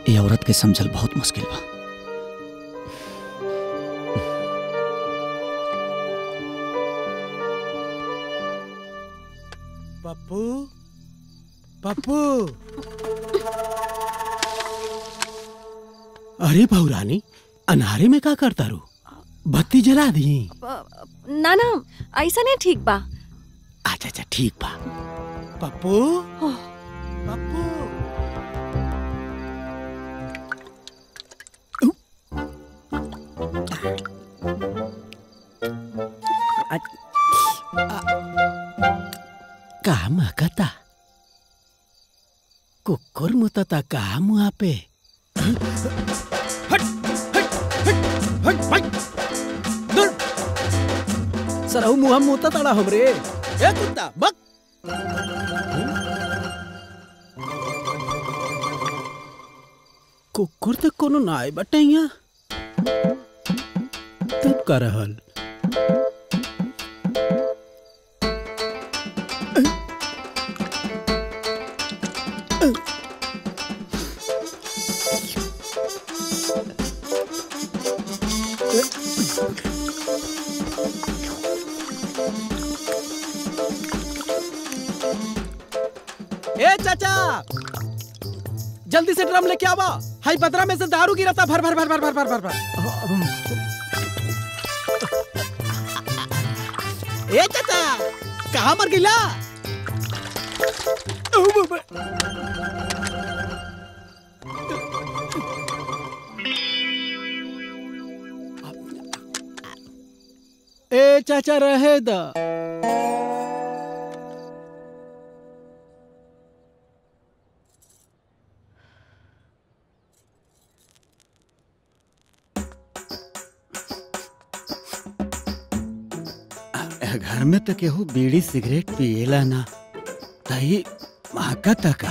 ये औरत के समझल बहुत मुश्किल बा पप्पू पप्पू अरे बहुरानी अनारे में का करता रू बत्ती जला दी ना ना ऐसा नहीं ठीक बा अच्छा अच्छा ठीक बा पप्पू पप्पू का महकता कुकुर मुतता का मुआ पे सरहु मुहा मुता तड़ा हमरे ए कुत्ता बक कुकुर तो कोनो ना आए बटे यहाँ तब का रहल ए चाचा जल्दी से ड्रम लेके आवा हाई पतरा में से दारू गिरता भर भर भर भर भर भर भर भर ए चाचा कहाँ मर गिला ए चाचा रहे दा घर में तो केहू बीड़ी सिगरेट पिएला ना तही महका तका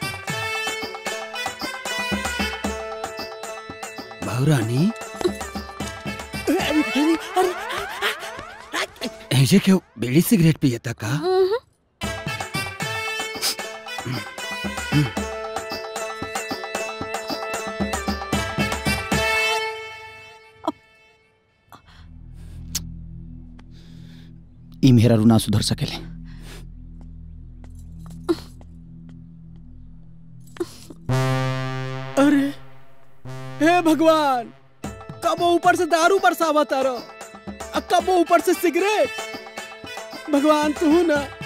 बहुरानी ऐसे केहू बीड़ी सिगरेट पिए तका ई मेरा रू ना सुधर सकेले अरे हे भगवान कब वो ऊपर से दारू बरसावा तारो कब वो ऊपर से सिगरेट भगवान तू ना